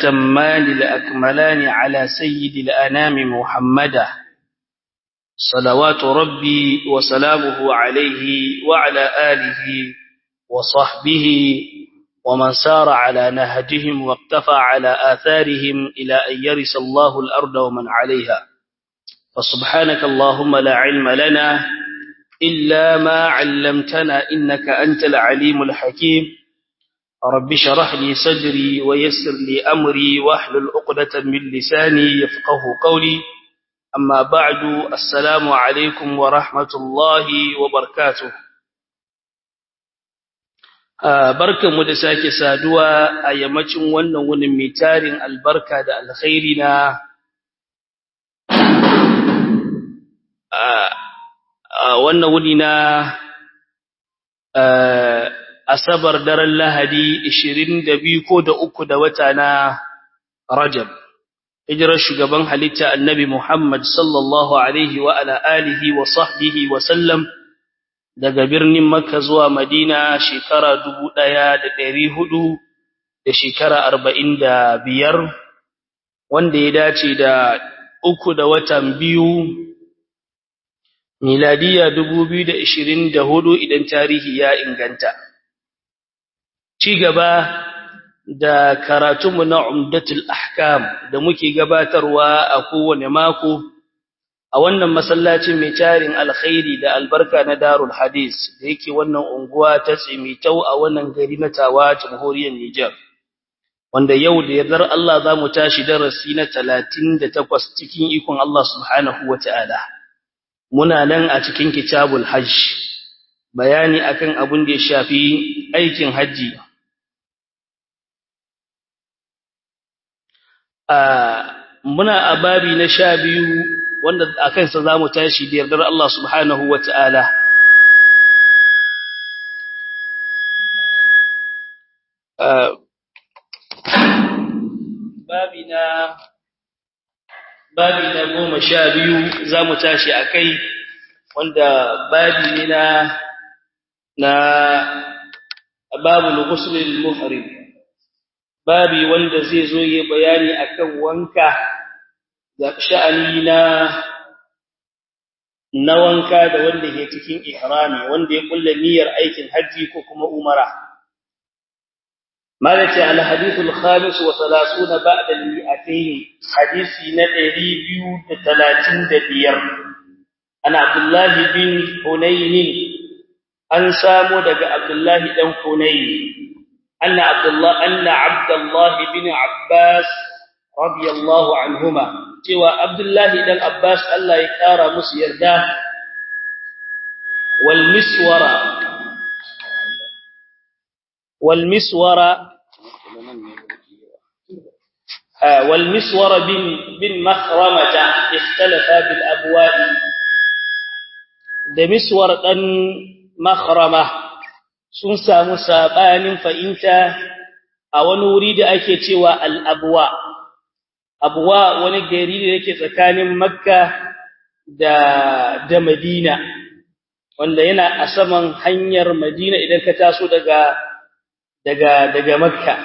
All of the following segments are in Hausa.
الأتمان الأكملان على سيد الأنام محمدا صلوات ربي وسلامه عليه وعلى آله وصحبه ومن سار على نهجهم واقتفى على آثارهم إلى أن يرث الله الأرض ومن عليها فسبحانك اللهم لا علم لنا إلا ما علمتنا إنك أنت العليم الحكيم رب شرح لي صدري ويسر لي أمري واحلل عقدة من لساني يفقه قولي أما بعد السلام عليكم ورحمة الله وبركاته barkanmu da sake saduwa a yammacin wannan wunin mai tarin albarka da alkhairi na wannan wuni na asabar daren lahadi 22 ko da uku da wata na rajab hijirar shugaban halitta annabi muhammad sallallahu alaihi wa ala alihi wa sahbihi wa sallam daga birnin Makka zuwa Madina shekara dubu ɗaya da ɗari hudu da shekara arba'in da biyar wanda ya dace da uku da watan biyu miladiya dubu biyu da ishirin da hudu idan tarihi ya inganta. Ci gaba da karatunmu na Umdatul Ahkam da muke gabatarwa a kowane mako. a wannan masallacin mai tarin alkhairi da albarka na darul hadis da yake wannan unguwa ta tsimitau a wannan gari na tawa jamhuriyar Nijar wanda yau da yardar Allah za mu tashi darasi na 38 cikin ikon Allah subhanahu wata'ala muna nan a cikin kitabul hajj bayani akan abin da ya shafi aikin haji a muna a babi na sha biyu wanda a kansa za mu tashi da yardar Allah subhanahu wa ta'ala. Babi na goma sha biyu za mu tashi a kai wanda babi ne na na babu lukusulun muhrim babi wanda zai zo yi bayani akan wanka da sha'ani na na wanka da wanda ke cikin ihrami wanda ya kulla niyyar aikin haji ko kuma umara malaka al hadith al khamis wa 30 ba'da al mi'atayn hadisi na 235 ana abdullah bin hunayn an samu daga abdullah dan hunayn anna abdullah anna abdullah bin abbas radiyallahu anhuma cewa Abdullahi dan Abbas Allah ya kara musu yarda wal miswara wal miswara wal miswara bin bin makhramata ikhtalafa bil abwa'i da miswar dan makhrama sun samu sabanin fa'inta a wani wuri da ake cewa al abwa' abuwa wani gari da yake tsakanin makka da da madina wanda yana a saman hanyar madina idan ka taso daga daga daga makka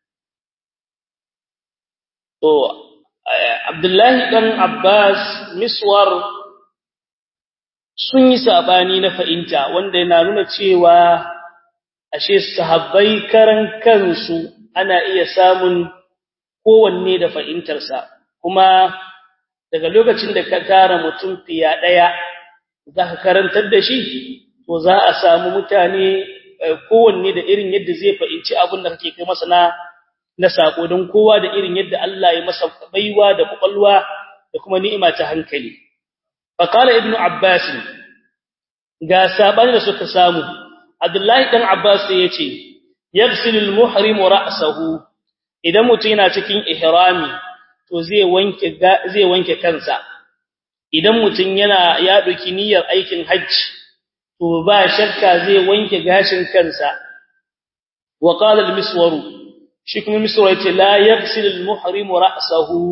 to abdullahi dan abbas miswar sun yi sabani na fa'inta wanda yana nuna cewa ashe sahabbai karan kansu ana iya samun kowanne da fahimtarsa kuma daga lokacin da ka tara mutum fiya ɗaya za ka karantar da shi to za a samu mutane kowanne da irin yadda zai fahimci abin da kake kai masa na na sako don kowa da irin yadda Allah ya masa baiwa da kwakwalwa da kuma ni'ima ta hankali fa qala ibnu abbas ga sabani da suka samu abdullahi dan abbas ya ce yaghsilul muhrimu ra'sahu idan mutum yana cikin ihrami to zai wanke zai wanke kansa idan mutum yana ya dauki niyyar aikin hajji to ba shakka zai wanke gashin kansa wa qala al-miswar shi kuma miswar yace la yaghsil al-muhrim ra'sahu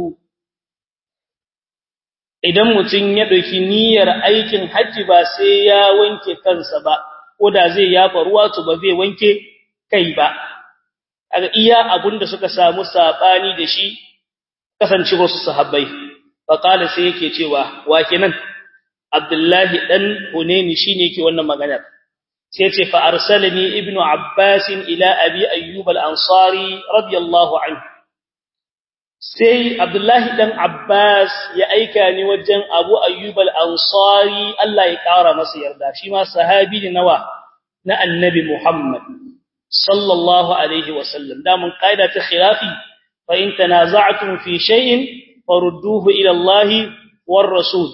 idan mutum ya dauki niyyar aikin hajji ba sai ya wanke kansa ba ko da zai yafa ruwa to ba zai wanke kai ba kaga iya abunda suka samu sabani da shi kasance wasu sahabbai fa qala sai yake cewa wa kenan Abdullahi dan Hunaini shine yake wannan maganar sai ce fa arsalani ibnu Abbas ila abi ayyub al-ansari radiyallahu anhu sai Abdullahi dan Abbas ya aika ni wajen Abu Ayyub al-Ansari Allah ya kara masa yarda shi ma sahabi ne nawa na Annabi Muhammad sallallahu alaihi wasallam da mun kaida ta khilafi fa in tanaza'tum fi shay'in farudduhu ila Allah war rasul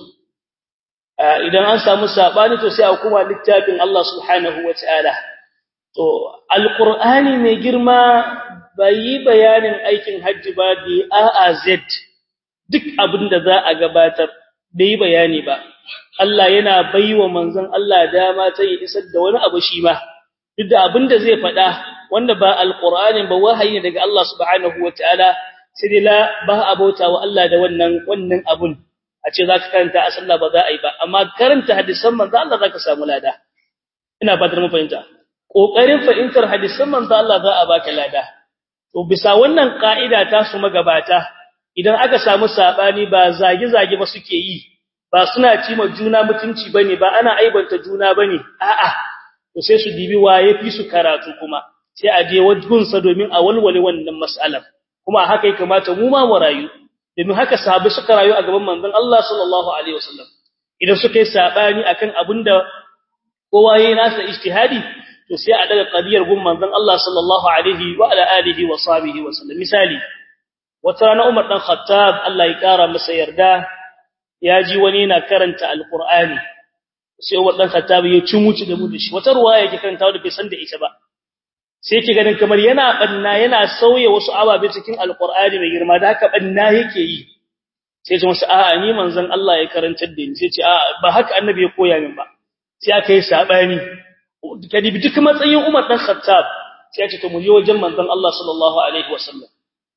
idan an samu sabani to sai a kuma littafin Allah subhanahu wataala to alqur'ani mai girma bai yi bayanin aikin hajji ba da A a Z duk abin da za a gabatar bai yi bayani ba Allah yana baiwa manzon Allah dama ta yi isar da wani abu shi ma duk da abin da zai faɗa wanda ba alqur'ani ba wahayi daga Allah subhanahu wataala sai dai la ba abota wa Allah da wannan wannan abun a ce zaka karanta a sallah ba za a yi ba amma karanta hadisan manzon Allah zaka samu lada ina fatar mu fahimta kokarin fahimtar hadisan manzon Allah za a baka lada to bisa wannan ka'ida ta su magabata idan aka samu sabani ba zage-zage ba suke yi ba suna cima juna mutunci bane ba ana aibanta juna bane a'a to sai su dibi waye fi su karatu kuma sai a je wajhunsa domin a walwale wannan mas'alar kuma haka ya kamata mu ma mu rayu domin haka sahabbai suka rayu a gaban manzon Allah sallallahu alaihi wasallam idan suka yi sabani akan abinda kowa yayin nasa ijtihadi to sai a daga qadiyar gun manzon Allah sallallahu alaihi wa ala alihi wa sahbihi wa sallam misali wata rana Umar dan Khattab Allah ya kara masa yarda ya ji wani yana karanta alqur'ani sai Umar dan Khattab ya ci muci da mu da shi wata ruwaya yake karanta da bai san da ita ba sai yake ganin kamar yana banna yana sauye wasu ababe cikin alqur'ani mai girma da haka banna yake yi sai ce masa a'a ni manzon Allah ya karantar da ni sai ce a'a ba haka annabi ya koya min ba sai aka yi sabani kadi bi duk matsayin Umar dan Khattab sai ya ce to mu je wajen manzon Allah sallallahu alaihi wasallam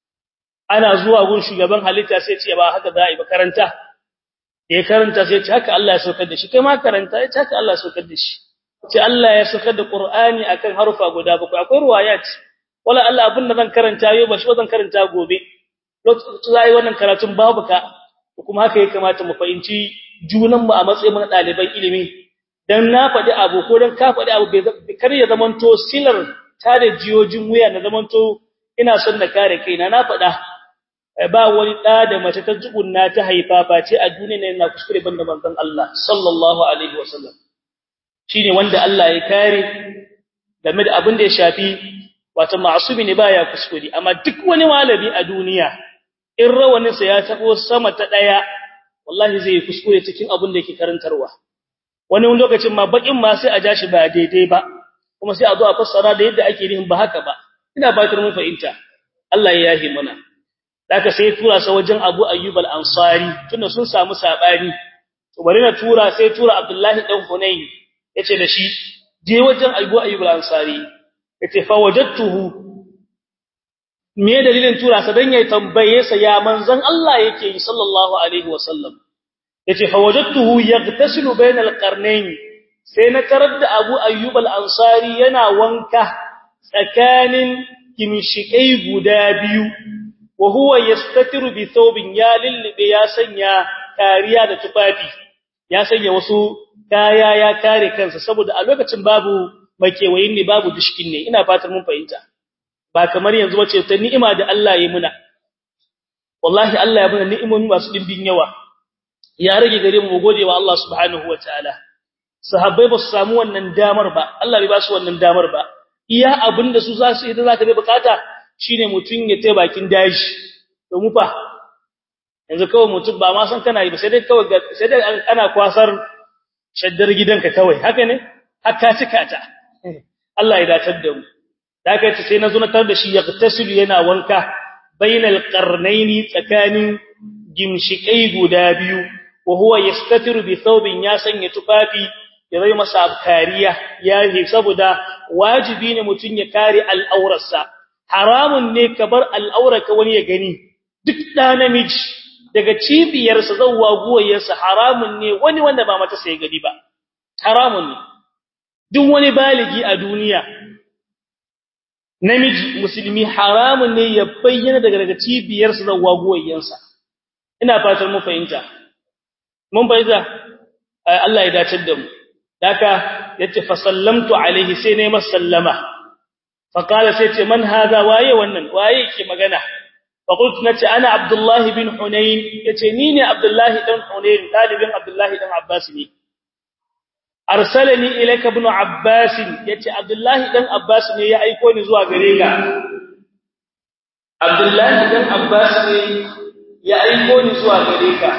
ana zuwa gun shugaban halitta sai ce ba haka za a yi ba karanta ya karanta sai ce haka Allah ya saukar da shi kai ma karanta ya ce haka Allah ya saukar da shi ce Allah ya saukar da Qur'ani akan harufa guda bakwai akwai ruwayat wala Allah abin da zan karanta yau ba shi zan karanta gobe lokacin za a yi wannan karatun babu ka kuma haka ya kamata mu fahimci junan mu a matsayin mu na ɗaliban ilimi dan na faɗi abu ko dan ka faɗi abu bai kar ya zamanto silar ta da jiyojin wuya na zamanto ina son na kare kaina na faɗa ba wani ɗa da mace ta tsugunna ta haifa face a duniya ne na kuskure banda manzon Allah sallallahu alaihi wasallam shine wanda Allah ya kare game da abin da ya shafi wato ma'asumi ne baya kuskure amma duk wani malami a duniya in rawanin sa ya tabo sama ta daya wallahi zai kuskure cikin abin da yake karantarwa wani lokacin ma bakin ma sai a ja shi ba daidai ba kuma sai a zo a fassara da yadda ake nihin ba haka ba ina batar mun fahimta Allah ya yahi mana Daka sai tura sa wajen Abu Ayyub al-Ansari tunda sun samu sabani to bari na tura sai tura Abdullahi dan Hunayn yace da shi je wajen Abu Ayyub al-Ansari yace fa wajadtuhu me dalilin tura sa dan yayi tambaye sa ya manzon Allah yake yi sallallahu alaihi wasallam yace fa wajadtuhu yaghtasilu bayna al-qarnayn sai na tarar da Abu Ayyub al-Ansari yana wanka tsakanin kimshikai guda biyu wa huwa yastatiru bi thawbin ya lillibe ya sanya kariya da tufafi ya sanya wasu kaya ya kare kansa saboda a lokacin babu makewayin ne babu dushkin ne ina fatan mun fahimta ba kamar yanzu wace ta ni'ima da Allah ya muna wallahi Allah ya muna ni'imomi masu dimbin yawa ya rage gare mu gode wa Allah subhanahu wataala sahabbai ba su samu wannan damar ba Allah bai ba su wannan damar ba iya abinda su za su idan zaka bai bukata shine mutun ya tai bakin daji to mu fa yanzu kawai mutum ba ma san kana yi ba sai dai kawai sai dai ana kwasar shaddar gidanka kawai haka ne hakka cika ta Allah ya datar da mu daga ta sai nazo na tar da shi ya tasilu yana wanka bainal qarnaini tsakanin gimshikai guda biyu wa huwa yastatiru bi thawbin ya sanya tufafi ya zai masa kariya ya yi saboda wajibi ne mutun ya kare al'aurarsa haramun ne ka bar al'aurarka wani ya gani duk da namiji daga cibiyarsa zawwa guwayarsa haramun ne wani wanda ba mata sai gadi ba haramun ne duk wani baligi a duniya namiji musulmi haramun ne ya bayyana daga daga cibiyarsa da wagoyyansa ina fatan mu fahimta mun bayyana Allah ya dace da mu daka yace fa sallamtu alaihi sai ne masallama fa qala sai ce man hada waye wannan waye ke magana fa qultu nace ana abdullah bin hunain yace ni ne abdullah dan hunain talibin abdullah dan abbas ne arsalani ilayka ibn abbas yace abdullah dan abbas ne ya aiko ni zuwa gare ka abdullah dan abbas ne ya aiko ni zuwa gare ka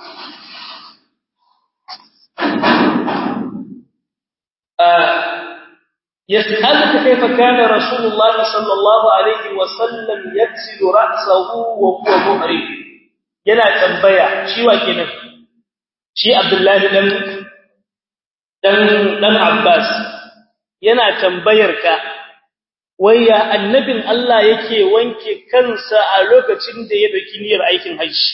يسألك كيف كان رسول الله صلى الله عليه وسلم يغسل رأسه وهو محرم yana tambaya shi wa kenan shi Abdullahi dan dan dan Abbas yana tambayar ka waya annabin Allah yake wanke kansa a lokacin da ya dauki niyyar aikin hajji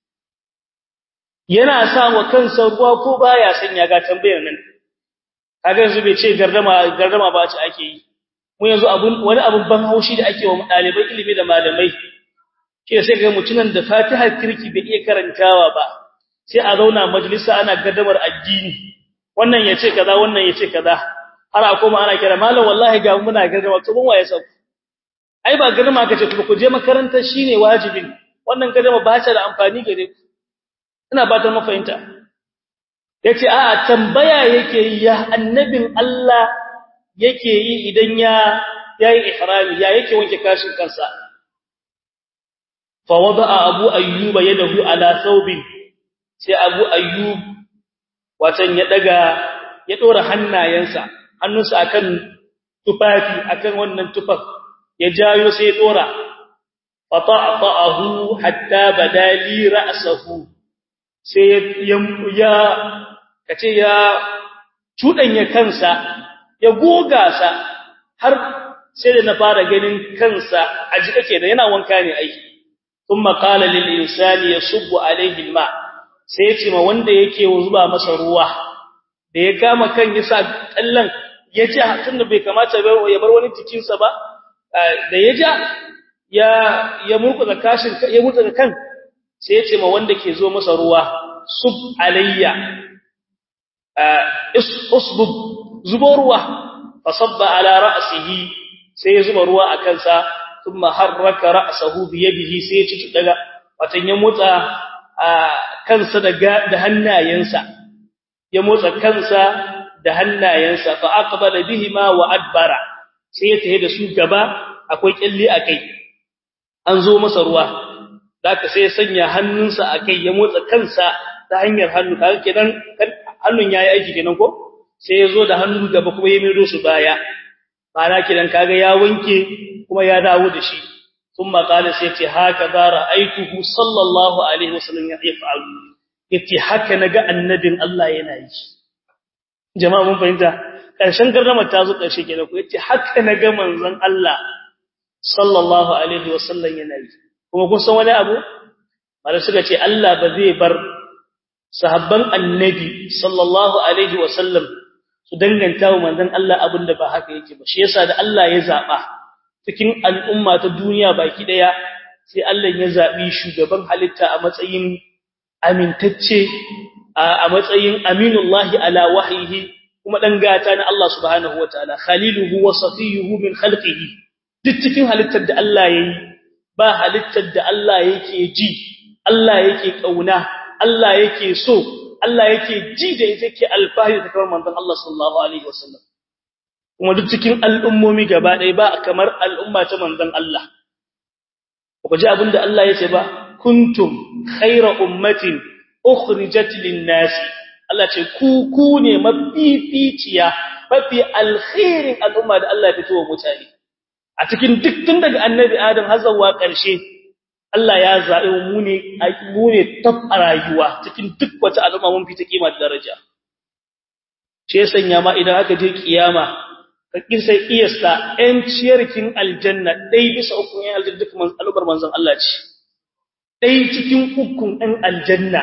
yana sa wa kansa ruwa ko baya sanya ga tambayar nan kaga yanzu bai ce gardama gardama ba ce ake yi mu yanzu abun wani abun ban haushi da ake wa dalibai ilimi da malamai ke sai ga mutunan da Fatiha kirki bai iya karantawa ba sai a zauna majalisa ana gardamar addini wannan yace kaza wannan yace kaza har a koma ana kira malam wallahi ga muna gardama to mun waye sau ai ba gardama kace ku je makaranta shine wajibin wannan gardama ba ta da amfani gare ku ina ba ta mafahimta yace a'a tambaya yake ya annabin Allah yake yi idan ya yayi ihrami ya yake wanke kashin kansa fa wada'a abu ayyuba yadahu ala thawbin sai abu ayyub watan ya daga ya dora hannayensa hannunsa akan tufafi akan wannan tufaf ya jayo sai ya dora fa ta'ahu hatta badali ra'sahu sai ya kace ya cudanya kansa ya goga sa har sai da na fara ganin kansa a jika kenan yana wanka ne ai kuma qala lil insani yasubbu alayhi alma sai yace ma wanda yake zuba masa ruwa da ya kama kan yasa kallan yaji tunda bai kamata ya bar wani cikin sa ba da ya ja ya ya murkuza kashin ya murkuza kan sai yace ma wanda ke zo masa ruwa sub alayya usbub zubo ruwa fasabba ala ra'sihi sai ya zuba ruwa a kansa thumma harraka ra'sahu bi yadihi sai ya ci daga watan ya motsa kansa daga da hannayensa ya motsa kansa da hannayensa fa aqbala bihima wa adbara sai ya tahe da su gaba akwai kyalle akai an zo masa ruwa zaka sai ya sanya hannunsa akai ya motsa kansa ta hanyar hannu kaga kenan hannun yayi aiki kenan ko sai yazo da hannu gaba kuma ya mido su baya mana kenan kaga ya wanke kuma ya dawo da shi thumma qala sai ce haka da ra'aituhu sallallahu alaihi wasallam ya yaf'alu yace haka naga annabin Allah yana yi jama'a mun fahimta karshen garrama ta zo karshe kenan ko yace haka naga manzon Allah sallallahu alaihi wasallam yana yi kuma kun san wani abu malai suka ce Allah ba zai bar sahabban annabi sallallahu alaihi wasallam su danganta wa manzon Allah abinda ba haka yake ba shi yasa da Allah ya zaba cikin al'umma ta duniya baki daya sai Allah ya zabi shugaban halitta a matsayin amintacce a matsayin aminullahi ala wahyihi kuma dan gata na Allah subhanahu wataala khaliluhu wa safiyuhu min khalqihi duk cikin halittar da Allah yayi ba halittar da Allah yake ji Allah yake kauna Allah yake so Allah yake ji da yake alfahari da kamar manzon Allah sallallahu alaihi wasallam kuma duk cikin al'ummomi gaba ɗaya ba kamar al'umma ta manzon Allah ku ji abinda Allah yace ba kuntum khayra ummatin ukhrijat lin-nas Allah ce ku ku ne mafificiya mafi alkhairin al'umma da Allah ya fito wa mutane a cikin duk tun daga annabi Adam har zuwa ƙarshe Allah ya zaɓe mu ne mu ne tab a rayuwa cikin duk wata al'umma mun fita kima da daraja ce sanya ma idan aka je kiyama ka kisa iyasta ɗan ciyarkin aljanna dai bisa ukun ɗan aljanna duk man al'ubar manzon Allah ce dai cikin ukun ɗan aljanna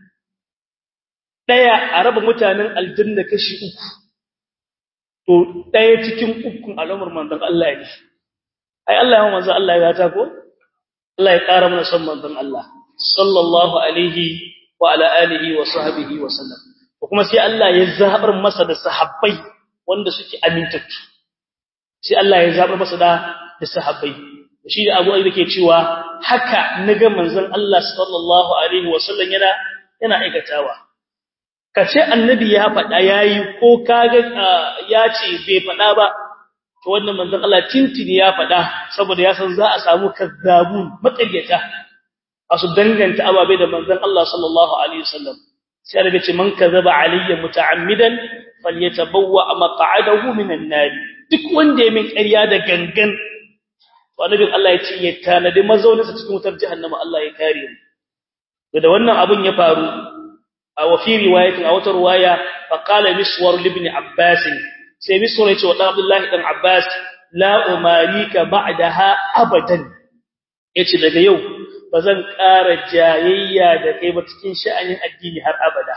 daya a raba mutanen aljanna kashi uku to daya cikin ukun al'ummar manzon Allah ne ai Allah ya manzo Allah ya gata ko Allah ya ƙara mana son manzon Allah sallallahu alaihi wa ala alihi wa sahbihi wa sallam kuma sai Allah ya zabar masa da sahabbai wanda suke amintattu sai Allah ya zabar masa da da sahabbai shi da Abu Ayyub yake cewa haka naga manzon Allah sallallahu alaihi wa sallam yana yana aikatawa kace annabi ya faɗa yayi ko kaga ya ce bai faɗa ba to wannan manzon Allah tintini ya faɗa saboda ya san za a samu kazzabun matsayyata asu danganta ababe da manzon Allah sallallahu alaihi wasallam sai daga ce man kazaba alayya muta'ammidan falyatabawwa maq'adahu minan nar duk wanda ya min ƙarya da gangan to annabin Allah ya ce ya tanadi mazauninsa cikin wutar jahannama Allah ya kare mu da wannan abun ya faru a wafi riwayatin a wata riwaya fa qala miswar ibn abbas sai miswar ya ce wa abdullahi dan abbas la umarika ba'daha abadan yace daga yau bazan ƙara jayayya da kai ba cikin sha'anin addini har abada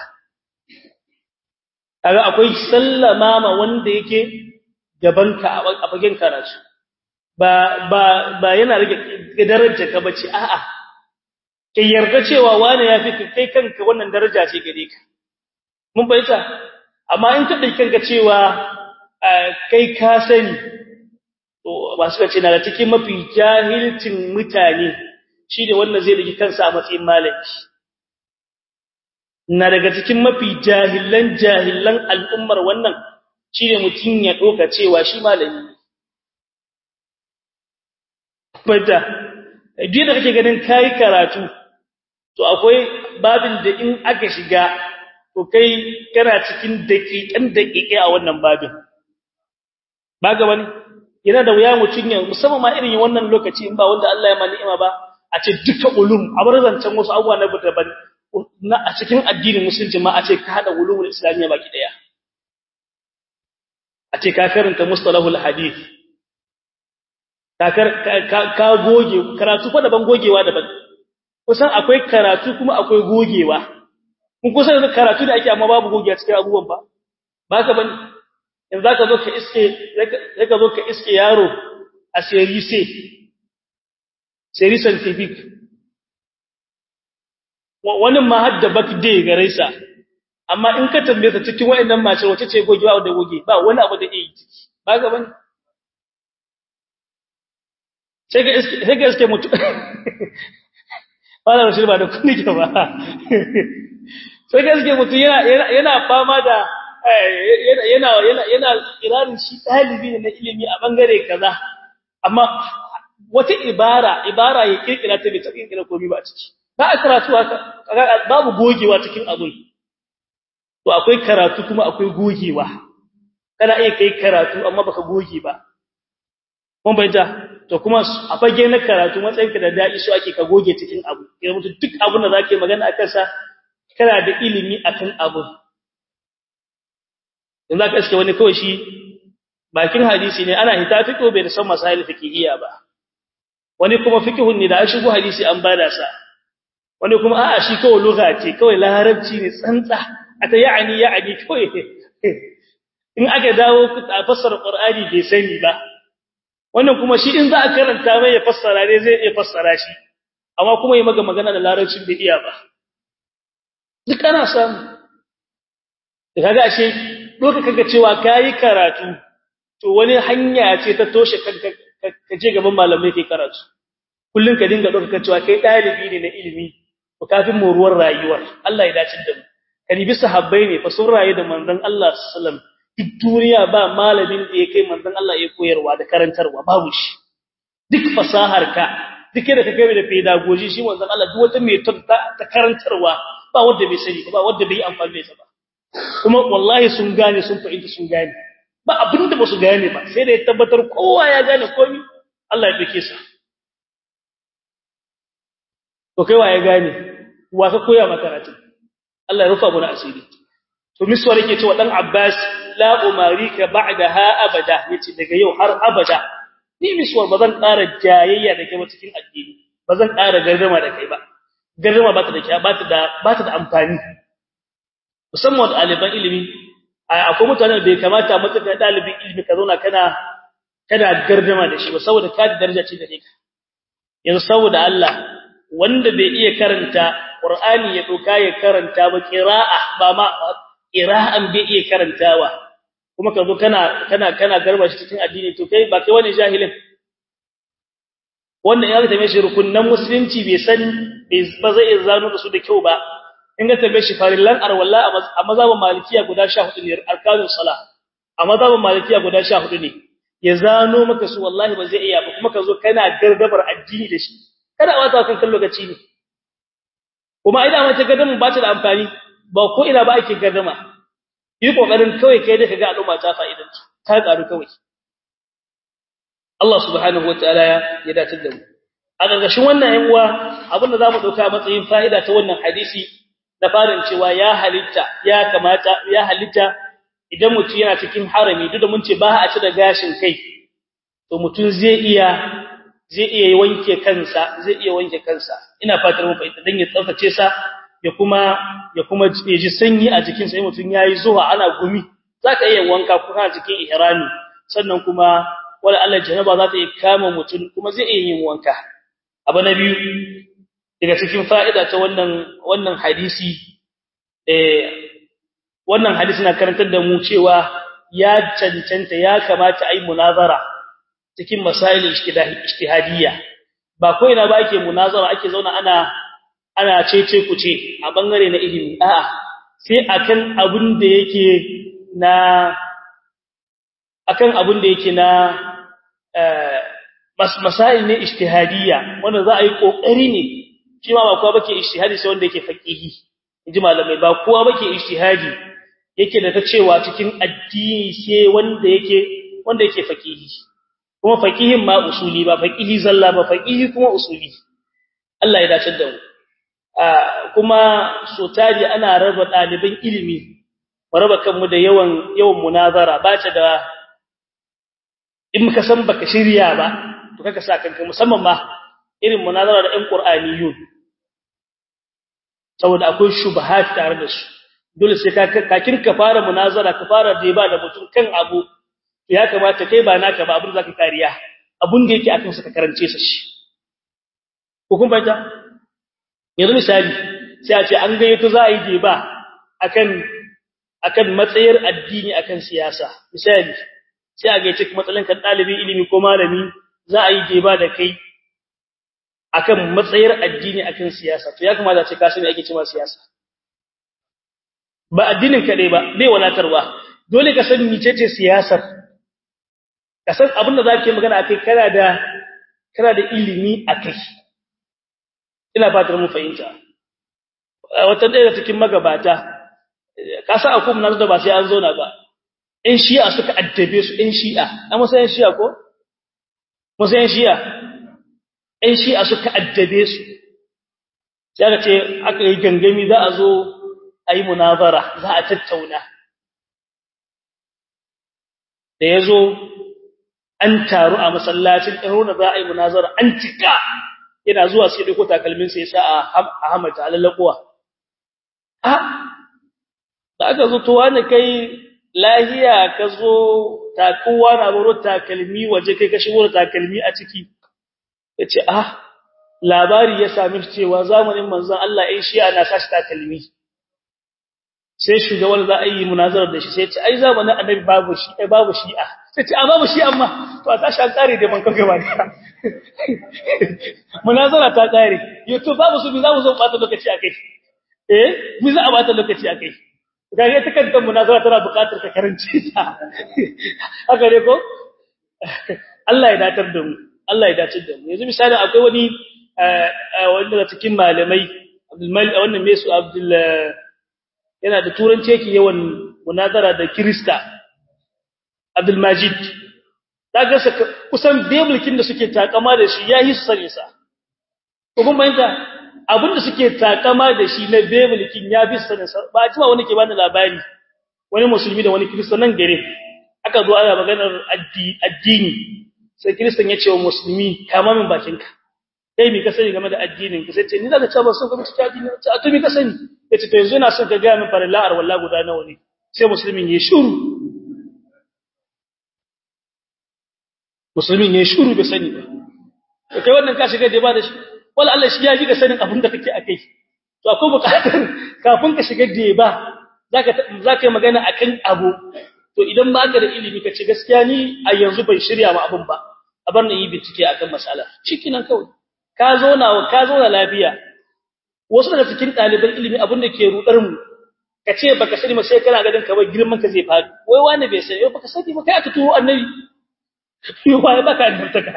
kaga akwai sallama ma wanda yake gabanka a fagen karatu ba ba ba yana rage darajar ka bace a'a kai yarda cewa wani yafi kai kanka wannan daraja ce gare ka mun bayyana amma in ka dai kanka cewa kai ka sani to ba suka ce na da cikin mafi jahilcin mutane shi ne wannan zai dake kansa a matsayin malami na daga cikin mafi jahilan jahilan al'ummar wannan shi ne mutum ya doka cewa shi malami bada duk da kake ganin kai karatu to akwai babin da in aka shiga to kai kana cikin daƙiƙan daƙiƙe a wannan babin ba ga wani yana da wuya mutun ya musamman ma irin wannan lokaci in ba wanda Allah ya ma ni'ima ba a ce duka ulum a bar zancen wasu abubuwa na daban na a cikin addinin musulunci ma a ce ka hada ulumul islamiyya baki daya a ce ka karanta mustalahul hadith ka goge karatu fa daban gogewa daban kusan akwai karatu kuma akwai gogewa kun kusan da karatu da ake amma babu gogewa cikin abubuwan ba ba ka bane in zaka zo ka iske zaka zo ka iske yaro a serise serise scientific wani ma hadda birthday gare sa amma in ka tambaye ta cikin wayannan mace wace ce gogewa da goge ba wani abu da yake ciki ba ka bane sai ga iske mutu fara shi ba da kuni ke ba sai ga iske mutu yana fama da yana yana yana irarin shi dalibi ne na ilimi a bangare kaza amma wata ibara ibara ya kirkira ta bai ta kirkira komai ba a ciki ba a karatu haka babu gogewa cikin abun to akwai karatu kuma akwai gogewa kana iya kai karatu amma baka goge ba mun bayyana to kuma a fage na karatu matsayinka da dadi so ake ka goge cikin abu idan mutum duk abun da zaka yi magana akan sa kana da ilimi akan abu in zaka iske wani kawai shi bakin hadisi ne ana hita fiqh bai da san masail fiqhiyya ba wani kuma fiqhun ne da an shigo hadisi an bada sa wani kuma a'a shi kawai lugha ce kawai larabci ne tsantsa ata ya'ani ya'ani kawai in aka dawo a fassara qur'ani bai sani ba wannan kuma shi in za a karanta mai ya fassara ne zai iya fassara shi amma kuma yi maga magana da larabcin bai iya ba duk ana samu da kaga ashe doka kaga cewa kai karatu to wani hanya ce ta toshe kanka ka je gaban malamai kai karatu kullun ka dinga doka cewa kai dalibi ne na ilimi to kafin moruwar rayuwar Allah ya dace da mu karibi sahabbai ne fa sun raye da manzon Allah sallallahu alaihi wasallam duk duniya ba malamin da ya kai manzon Allah ya koyarwa da karantarwa babu shi duk fasahar ka duk da ka kai da pedagogy shi manzon Allah duk wata mai ta karantarwa ba wanda bai sani ba wanda bai amfani da ba kuma wallahi sun gane sun fahimta sun gane ba abinda ba su gane ba sai da ya tabbatar kowa ya gane komai Allah ya dake sa to kai wa ya gane wa ka koya maka karatu Allah ya rufa mu na asiri to miswar yake cewa dan Abbas la umarika ba'daha abada yace daga yau har abada ni miswar bazan ƙara jayayya da kai ba cikin addini bazan ƙara gardama da kai ba gardama ba ta da ba ta da ba ta da amfani musamman ɗaliban ilimi akwai mutanen da bai kamata matsayin ɗalibin ilimi ka zauna kana kada gardama da shi ba saboda ka daraja ce gare ka yanzu saboda Allah wanda bai iya karanta Qur'ani ya doka ya karanta ba qira'a ba ma qira'an bai iya karantawa kuma ka zo kana kana kana garba shi cikin addini to kai ba kai wani jahilin wannan ya tambaye shi rukunnan musulunci bai san ba zai zano da su da kyau ba in ga tambaye shi farillan arwalla a mazhabin malikiya guda 14 ne arkanus salah a mazhabin malikiya guda 14 ne ya zano maka su wallahi ba zai iya ba kuma ka zo kana gardabar addini da shi kada a wata kan lokaci ne kuma idan mace gardamu ba ta da amfani ba ko ina ba ake gardama yi kokarin kawai kai da kaga al'umma ta fa'idan ta karu kawai Allah subhanahu wataala ya dace da mu a gargashin wannan yan uwa abin da zamu dauka matsayin fa'ida ta wannan hadisi da farin cewa ya halitta ya kamata ya halitta idan mutum yana cikin harami duk da mun ce ba a ci da gashin kai to mutum zai iya zai iya wanke kansa zai iya wanke kansa ina fatar mu fahimta dan ya tsaftace sa ya kuma ya kuma ji sanyi a jikin sa mutum yayi zuwa ana gumi zaka iya wanka kuma cikin ihrami sannan kuma wala Allah janaba za ta iya kama mutum kuma zai iya yin wanka abu na biyu daga cikin fa'ida ta wannan wannan hadisi eh wannan hadisi na karantar da mu cewa ya cancanta ya kamata ai munazara cikin masail ijtihadiyya ba ko ina ba ake munazara ake zauna ana ana cece kuce a bangare na ilimi a'a sai akan abin da yake na akan abin da yake na masail ne ijtihadiyya wanda za a yi kokari ne shi ma ba kowa bake ijtihadi sai wanda yake faqihi inji malamai ba kowa bake ijtihadi yake da ta cewa cikin addini sai wanda yake wanda yake faqihi kuma faqihin ma usuli ba faqihi zalla ba faqihi kuma usuli Allah ya dace da mu kuma so tari ana raba daliban ilimi raba kanmu da yawan yawan munazara ba ta da in muka san baka shirya ba to kaka sa kanka musamman ma irin munazara da ɗan qur'aniyun saboda akwai shubahat tare da su dole sai ka kakin ka fara munazara ka fara deba da mutum kan abu ya kamata kai ba naka ba abin zaka kariya abun da yake akan saka karance sa shi ko kun fahimta yanzu misali sai a ce an gayyato za a yi deba akan akan matsayar addini akan siyasa misali sai a gayyace matsalan kan dalibin ilimi ko malami za a yi deba da kai akan matsayar addini akan siyasa to ya kamata ce ka sani ake cewa siyasa ba addinin kaɗai ba bai wadatarwa dole ka san mecece siyasar ka san abin da zaka yi magana akai kana da kana da ilimi akai ina fatar mu fahimta wata ɗaya cikin magabata ka san akwai mun da ba sai an zauna ba in shi'a suka addabe su in shi'a amma sai in shi'a ko musayin shi'a in shi'a suka addabe su sai aka ce aka yi gangami za a zo a yi munazara za a tattauna da ya zo an taru a masallacin ɗaruna za a yi munazara an cika yana zuwa sai ɗauko takalminsa ya sa a hamata a lallakuwa a da aka zo towa da kai lahiya ka zo takowa na baro takalmi waje kai ka shigo da takalmi a ciki ya ce ah labari ya sami cewa zamanin manzon Allah ɗin shi'a na sashi takalmi sai shugaban za a yi munazarar da shi sai ce ai zamanin annabi babu shi ai babu shi'a sai ce a babu shi amma to a tashi an kare da ban kaga ba munazara ta kare yato babu su bi za mu zo bata lokaci akai eh mi za a bata lokaci akai gare ta kanta munazara tana buƙatar ka karanci ta haka ne ko Allah ya datar da mu Allah ya datar da mu yanzu misali akwai wani wanda daga cikin malamai Abdul Malik wannan me su Abdul yana da turanci yake yawan munazara da Kirista Abdul Majid daga kusan biblikin da suke takama da shi yayi su sani sa ko kuma yanda abinda suke takama da shi na biblikin ya bi sani sa ba ji wani ke bani labari wani musulmi da wani Kirista nan gare aka zo ana maganar addini sai Kiristan ya ce wa musulmi kama min bakinka kai mi ka sani game da addinin ka sai ce ni zaka ce ba son ka mutu addini ce a to mi ka sani yace to yanzu ina son ka ga min farilla ar wallahi guda nawa ne sai musulmin ya shuru musulmin ya shuru bai sani ba to kai wannan ka shiga da ba da shi wala Allah shi ya ji ga sanin abin da kake akai to akwai bukatar kafin ka shiga da ba zaka zaka yi magana akan abu to idan ba ka da ilimi ka ce gaskiya ni a yanzu bai shirya ma abun ba a bar ni yi bincike akan mas'ala shikenan kawai ka zo na ka zo na lafiya wasu daga cikin ɗaliban ilimi abin da ke rudar mu ka ce baka sani ba sai kana ganin kamar girman ka zai faɗi wai wani bai sani wai baka sani ba kai aka tuwo annabi wai baka annabtaka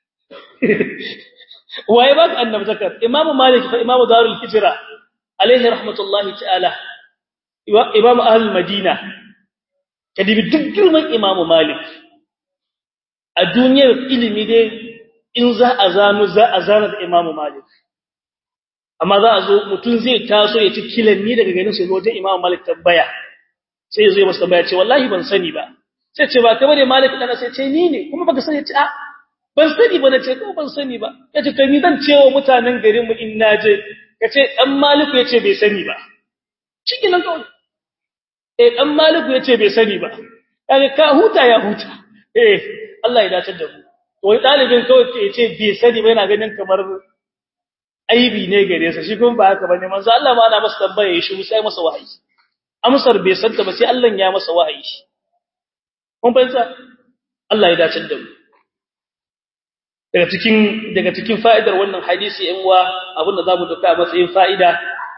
wai baka annabtaka imamu malik fa imamu darul hijra alaihi rahmatullahi ta'ala imamu ahlul madina kadibi duk girman imamu malik a duniyar ilimi dai in za a zano za a zana da imamu malik amma za a zo mutum zai taso ya ci kilanni daga ganin sai wajen imamu malik tambaya sai ya zo ya masa tambaya ce wallahi ban sani ba sai ce ba kai bane malik dana sai ce ni ne kuma baka sani ce a ban sani ba nace ko ban sani ba yace kai ni zan cewa mutanen garin mu in naje kace dan maliku yace bai sani ba cikin nan kawai eh dan maliku yace bai sani ba kaga ka huta ya huta eh Allah ya dace da mu to wani dalibin kawai ce yace bai sani ba yana ganin kamar aibi ne gare sa shi kuma ba haka bane manzo Allah ma ana masa tambaya ya shi sai masa wahayi amsar bai santa ba sai Allah ya masa wahayi kun fahimta Allah ya dace da mu daga cikin daga cikin fa'idar wannan hadisi ɗan uwa abinda zamu duka matsayin fa'ida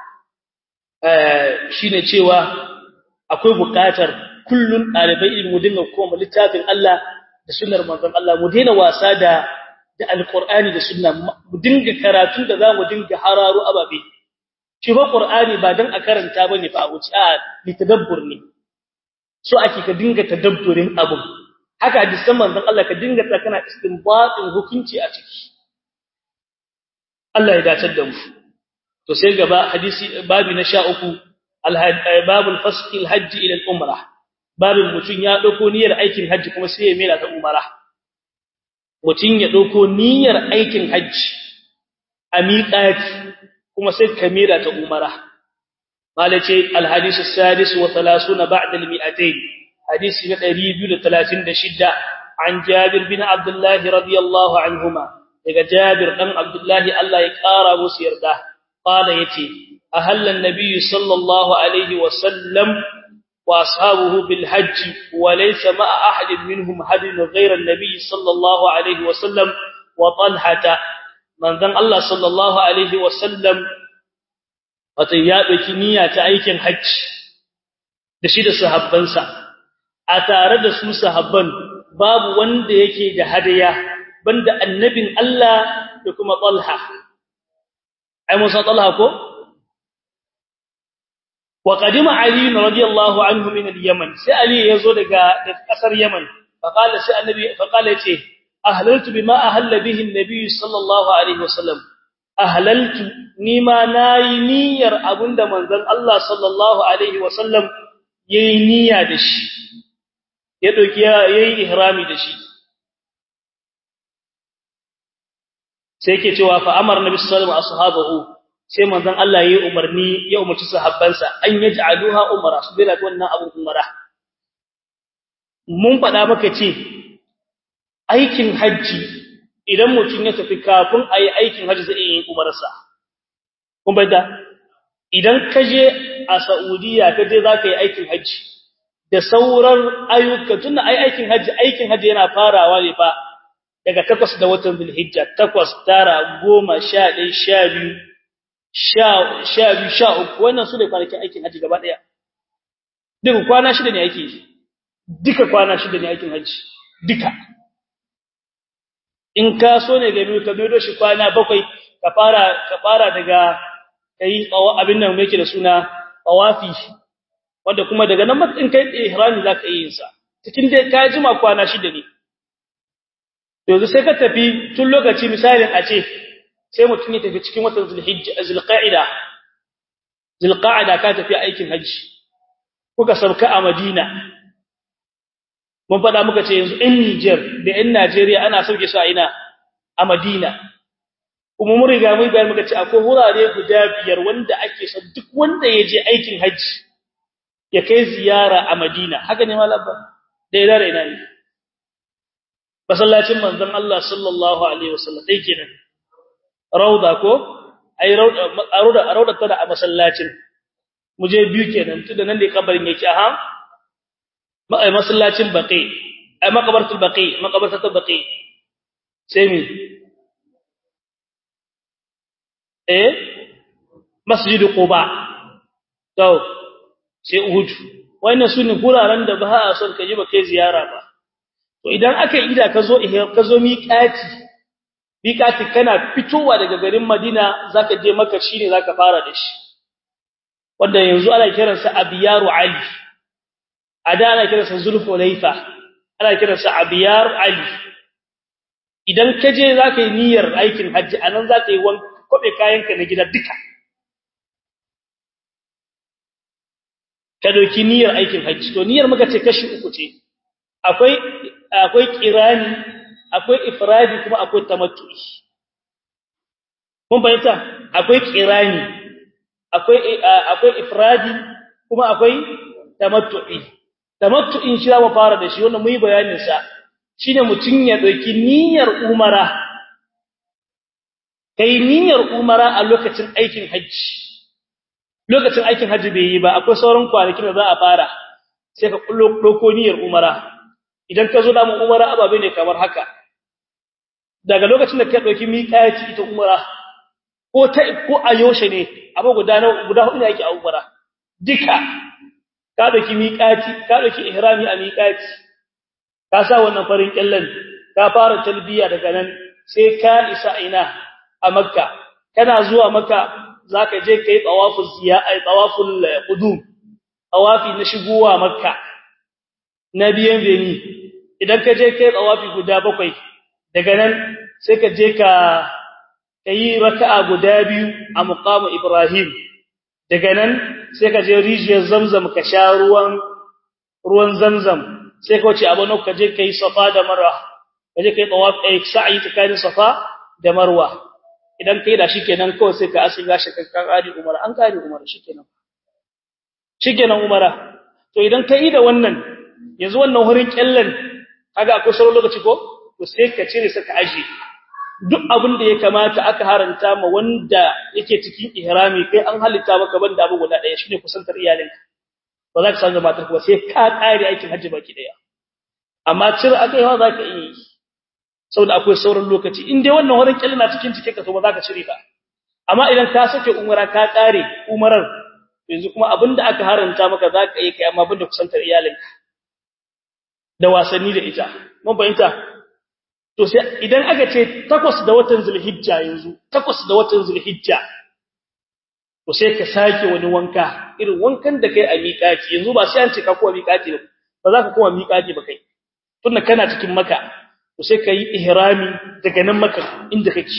eh shine cewa akwai buƙatar kullun ɗalibai ilimi mu dinga koma littafin Allah da sunnar manzon Allah mu daina wasa da da alqur'ani da sunna mu dinga karatu da zamu dinga hararo ababe shi ba qur'ani ba dan a karanta bane fa a wuce a litadabbur ne so ake ka dinga tadabburin abu haka hadisan manzon Allah ka dinga tsakana istinbatin hukunci a ciki Allah ya dace da mu to sai gaba hadisi babi na 13 babul fasq alhajj ila al-umrah babin mutun ya dauko niyyar aikin haji kuma sai ya mera ta umara mutun ya dauko niyyar aikin haji a miqati kuma sai ka mera ta umara malace alhadith as-sadis wa 30 ba'da al-mi'atayn hadisi na 236 an Jabir bin Abdullah radiyallahu anhuma daga Jabir dan Abdullah Allah ya kara musu yarda qala yace ahalla an-nabiy sallallahu alaihi wa sallam wa ashabuhu bil hajj wa laysa ma'a ahadin minhum hadin ghayra an-nabiy sallallahu alaihi wa sallam wa talhata manzon Allah sallallahu alaihi wa sallam wato ya dauki niyya ta aikin hajji da shi da sahabbansa a tare da su sahabban babu wanda yake da hadaya banda annabin Allah da kuma Talha ai Musa Talha ko wa qadima Ali radiyallahu anhu min al-Yaman sai Ali yazo daga daga kasar Yaman fa qala sai annabi fa qala yace ahlaltu bima ahalla bihi an-nabi sallallahu alaihi wasallam ahlaltu nima nayi niyyar abunda manzon Allah sallallahu alaihi wasallam yayi niyya da shi ya dauki yayi ihrami da shi sai yake cewa fa amara nabi sallallahu alaihi wasallam sai manzon Allah yayi umarni ya umarci sahabbansa an yaj'aluha umara su bila wannan abu umara mun faɗa maka ce aikin haji idan mutum ya tafi kafin ayi aikin haji zai yi umarsa kun bayyana idan ka je a Saudiya ka je zaka yi aikin haji da sauran ayyuka tunda ai aikin haji aikin haji yana farawa ne fa daga takwas da watan Zulhijja takwas tara goma sha ɗaya sha biyu sha sha biyu sha uku wannan su ne kwanakin aikin haji gaba ɗaya duka kwana shida ne ake duka kwana shida ne aikin haji duka in ka so ne ga ka mai shi kwana bakwai ka fara ka fara daga kai abin nan yake da suna tawafi wanda kuma daga nan matsin kai ihrami zaka yi yin sa cikin dai ka jima kwana shida ne yanzu sai ka tafi tun lokaci misalin a ce sai mutum ya tafi cikin watan zulhijja zulqa'ida zulqa'ida ka tafi aikin haji kuka sauka a madina mun faɗa muka ce yanzu in Niger da in Najeriya ana sauke su a ina a madina kuma mun riga mun bayar muka ce akwai wurare guda biyar wanda ake son duk wanda ya je aikin haji ya kai ziyara a madina haka ne malabba da ina da ina ne masallacin manzon Allah sallallahu alaihi wasallam dai kenan rauda ko ai rauda rauda rauda tana a masallacin mu je biyu kenan tunda nan ne kabarin yake aha ai masallacin baqi ai makabartul baqi makabartul baqi sai mi eh masjid quba to sai uhud wannan sune guraren da ba a son ka ji ba kai ziyara ba to idan aka yi da ka zo ka zo miƙati miƙati kana fitowa daga garin Madina zaka je Makka shine zaka fara da shi wanda yanzu ana kiransa Abiyaru Ali ada ana kiransa Zulhulaifa ana kiransa Abiyar Ali idan ka je zaka yi niyyar aikin haji anan zaka yi wanka kobe kayanka na gida duka ka dauki niyyar aikin haji to niyyar muka ce kashi uku ce akwai akwai kirani akwai ifradi kuma akwai tamattu'i mun bayyana akwai kirani akwai akwai ifradi kuma akwai tamattu'i tamattu'in shi zamu fara da shi wannan muyi bayanin sa shine mutun ya dauki niyyar umara kai niyyar umara a lokacin aikin haji lokacin aikin haji bai yi ba akwai sauran kwanakin da za a fara sai ka kullo doko niyyar umara idan ka zo da mu umara ababe ne kamar haka daga lokacin da ka dauki miƙati ita umara ko ta ko a yoshe ne abu guda na guda hudu ne yake a umara duka ka dauki miƙati ka dauki ihrami a miƙati ka sa wannan farin kyallan ka fara talbiya daga nan sai ka isa ina a makka kana zuwa makka zaka je kai tawaful ziya ai tawaful qudum tawafi na shigowa makka na biyan beni idan ka je kai tsawafi guda bakwai daga nan sai ka je ka yi raka'a guda biyu a muqamu Ibrahim daga nan sai ka je rijiyar Zamzam ka sha ruwan ruwan Zamzam sai ka wuce abano ka je kai Safa da Marwa ka je kai tawaf ai sa'i tsakanin Safa da Marwa idan kai da shikenan kawai sai ka asiga shi ka kare Umar an kare Umar shikenan shikenan Umara to idan kai da wannan yanzu wannan hurin kyallan kaga akwai sauran lokaci ko to sai ka cire saka aje duk abin da ya kamata aka haranta ma wanda yake cikin ihrami kai an halitta maka banda abu guda daya shine kusantar iyalinka ba za ka san matar ba sai ka kare aikin haji baki daya amma cire akai hawa zaka yi saboda akwai sauran lokaci in dai wannan hurin kyallan na cikin cikin ka to ba za ka cire ka amma idan ka sake umara ka kare umarar yanzu kuma abinda aka haranta maka za ka yi kai amma banda kusantar iyalinka da wasanni da ita mun fahimta to sai idan aka ce takwas da watan zulhijja yanzu takwas da watan zulhijja to sai ka sake wani wanka irin wankan da kai a miƙati yanzu ba sai an ce ka kowa miƙati ba ba za ka kowa miƙati ba kai tunda kana cikin maka to sai ka yi ihrami daga nan maka inda kake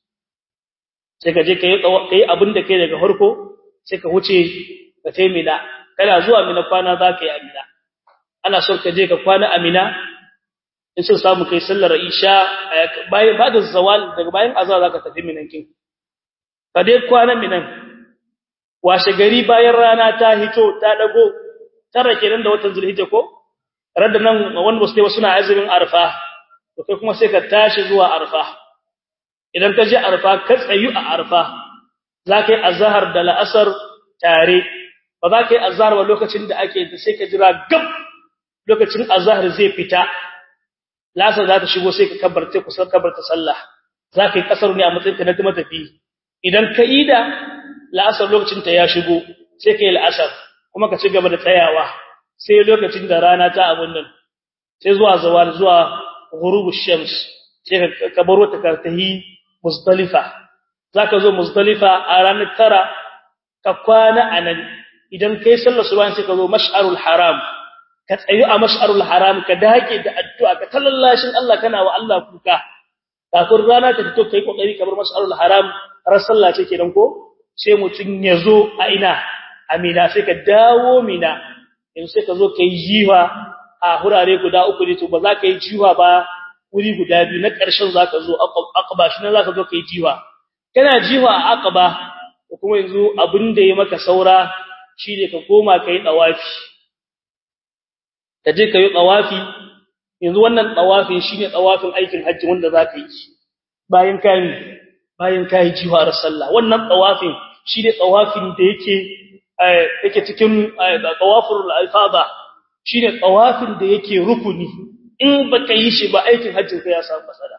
sai ka je ka yi abin da kai daga farko sai ka wuce ka taimina kana zuwa mina kwana za ka yi amina ana son ka je ka kwana amina in sun samu kai sallar isha bayan ba da zawal daga bayan azhar zaka tafi minan kin ka dai kwana minan washe gari bayan rana ta hito ta dago tara kenan da watan zulhijja ko radda nan wanda ba su dai suna azumin arfa to kai kuma sai ka tashi zuwa arfa idan ka je arfa ka tsayu a arfa zaka yi azhar da la'asar tare ba za ka yi azhar ba lokacin da ake sai ka jira gab lokacin azhar zai fita lasar za ta shigo sai ka kabbarta kusan kabbarta sallah za ka yi kasar ne a matsayin ka na matafi idan ka ida la'asar lokacin ta ya shigo sai ka yi la'asar kuma ka ci gaba da tsayawa sai lokacin da rana ta abun nan sai zuwa zawar zuwa ghurubush shams sai ka baro ta kartahi muzdalifa zaka zo muzdalifa a ranar tara ka kwana anan idan kai sallar subhan sai ka zo mash'arul haram ka tsayu a mash'arul haram ka dage da addu'a ka tallallashin Allah kana wa Allah kuka kafin rana ta fito kai kokari kamar mash'arul haram har sallah ce kenan ko sai mutun yazo a ina amina sai ka dawo mina in sai ka zo kai jiwa a hurare guda uku ne to ba za ka yi jiwa ba wuri guda biyu na ƙarshen za ka zo aqaba shi ne za ka zo kai jiwa kana jiwa a aqaba kuma yanzu abin da ya maka saura shine ka koma kai dawafi ka je ka yi tsawafi yanzu wannan tawafin shine tawafin aikin hajji wanda zaka yi bayan kai bayan kai jiwar sallah wannan tawafin shine tawafin da yake yake cikin tawaful ifada shine tawafin da yake rukuni in baka yi shi ba aikin hajjin ka ya samu masala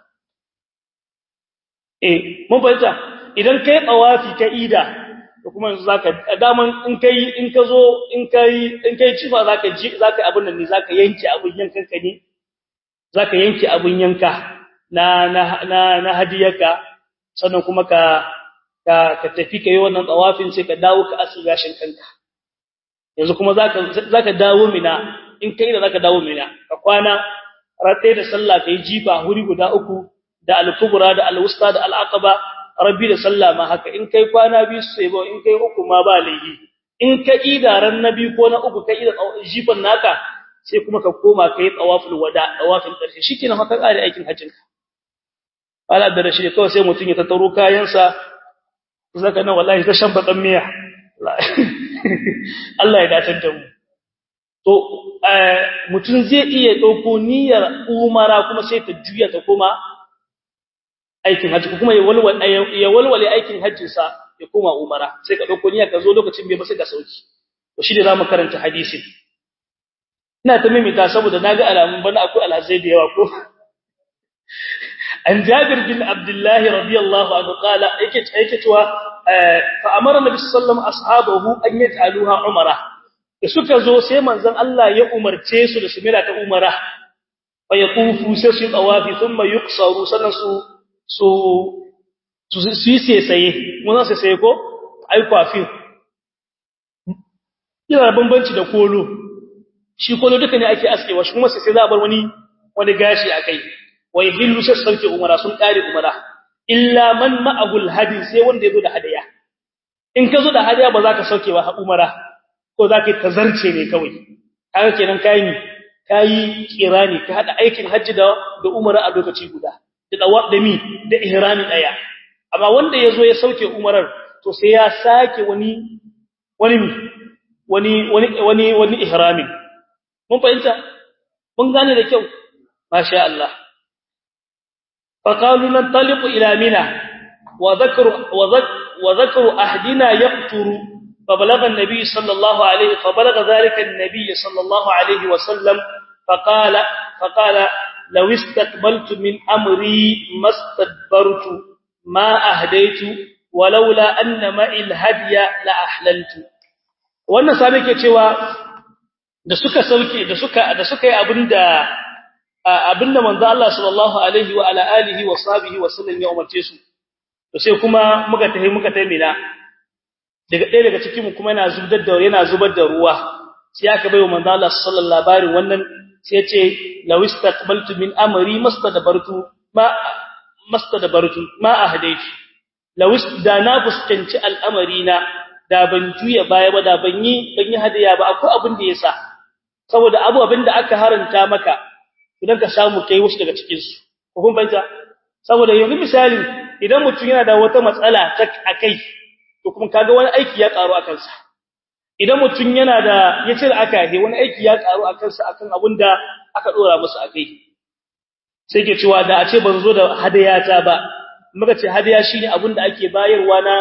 eh mun fahimta idan kai tawafi ka ida to kuma yanzu zaka daman in kai in ka zo in kai in kai cifa zaka ji zaka abin nan ne zaka yanke abin yankan ka ne zaka yanke abin yanka na na na, na hadiyarka sannan kuma ka ka ka tafi kai wannan tawafin sai ka dawo ka asu gashin kanka yanzu kuma zaka zaka dawo mina in kai da zaka dawo mina ka kwana ratai da sallah kai jifa huri guda uku da al-kubra da al-wusta da al-aqaba rabbi da sallah ma haka in kai kwana biyu sai ba in kai uku ma ba laifi in ka idaran nabi ko na uku kai da jifan naka sai kuma ka koma kai tawaful wada tawafin karshe shikenan haka kare aikin hajjin ka ala da rashi kawai sai mutun ya tattaro kayansa zaka nan wallahi ta shan bakan miya Allah ya dace da mu to mutun zai iya dauko niyyar umara kuma sai ta juya ta koma aikin hajji kuma ya walwale ya walwale aikin hajjin sa ya koma umara sai ka dauko niyya ka zo lokacin bai ba sai ka sauki to shi da zamu karanta hadisin ina ta mimita saboda naga alamun bana akwai alhazai da yawa ko an jabir bin abdullah radiyallahu anhu qala yake yake cewa fa amara nabi sallallahu alaihi ashabahu an yaj'aluha umara da suka zo sai manzon Allah ya umarce su da su mira ta umara fa yaqufu sai su tawafi thumma yuqsaru sanan su su su yi sai mun sai sai ko ai kwafi yana bambanci da kolo shi kolo duka ne ake askewa shi kuma sai sai za a bar wani wani gashi akai wai hillu sai sauke umara sun kare umara illa man ma'ahul hadi sai wanda yazo da hadaya in ka zo da hadaya ba za ka sauke ba umara ko za ka tazarce ne kawai haka kenan kai ni kai kirani ka hada aikin hajji da da umara a lokaci guda da dawa da mi da ihrami daya amma wanda yazo ya sauke umarar to sai ya sake wani wani wani wani wani wani ihramin mun fahimta mun gane da kyau masha Allah فقالوا ننطلق إلى منى وذكر وذكر أهدنا يقتر فبلغ النبي صلى الله عليه فبلغ ذلك النبي صلى الله عليه وسلم فقال فقال لو استقبلت من أمري ما استدبرت ما أهديت ولولا أن معي الهدي لأحللت wannan sabe ke cewa da suka sauke da suka da suka yi abinda abinda manzo Allah sallallahu alaihi wa ala alihi wa sahbihi wa sallam ya umarce su to sai kuma muka tafi muka tafi mina daga ɗaya daga cikin mu kuma yana zubar da yana zubar da ruwa sai aka bayo manzo Allah sallallahu labarin wannan sai ya ce law istaqbaltu min amri mastadbartu ma mastadbartu ma ahdaytu law da na fuskanci al'amari na da ban juya baya ba da ban yi ban yi hadiya ba akwai abin da yasa saboda abu abin da aka haranta maka idan ka samu kai wasu daga cikin su ko kun banta saboda yanzu misali idan mutum yana da wata matsala ta akai to kuma kaga wani aiki ya karu akan sa idan mutum yana da yace da aka yi wani aiki ya karu akan sa akan abinda aka dora masa akai sai ke cewa da a ce ban zo da hadayata ba muka ce hadaya shine abinda ake bayarwa na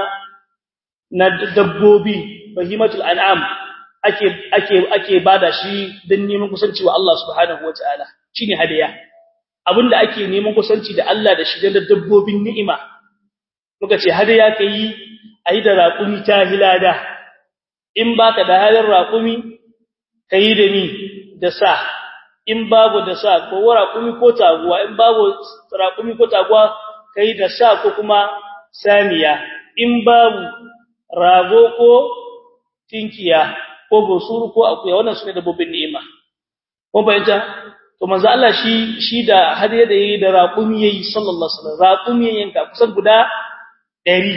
na dabbobi bahimatul an'am ake ake ake bada shi dan neman kusanci wa Allah subhanahu wataala shine hadaya abinda ake neman kusanci da Allah da shi da dabbobin ni'ima muka ce hadaya kai ayi da raƙumi ta hilada in baka da halin raƙumi kai da ni da sa in babu da sa ko raƙumi ko taguwa in babu raƙumi ko taguwa kai da sa ko kuma saniya in babu rago ko tinkiya ko gosuru ko akuya wannan sune dabbobin ni'ima ko bayyana to manzo Allah shi shi da hadiya da yayi da raqumi yayi sallallahu alaihi wasallam raqumi yanka kusan guda 100